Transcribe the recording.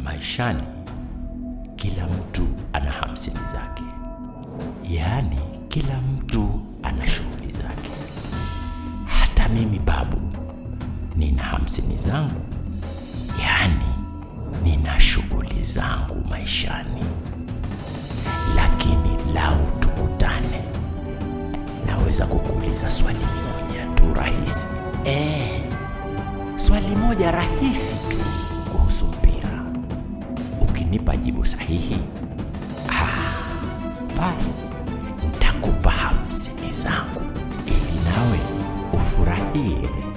maishani kila mtu ana hamsini zake, yaani kila mtu ana shughuli zake. Hata mimi babu nina hamsini zangu, yaani nina shughuli zangu maishani. Lakini lau tukutane, naweza kukuuliza swali moja tu rahisi. Eh, swali moja rahisi tu kuhusu mpira. Ukinipa jibu sahihi, ah, basi nitakupa hamsini zangu ili nawe ufurahie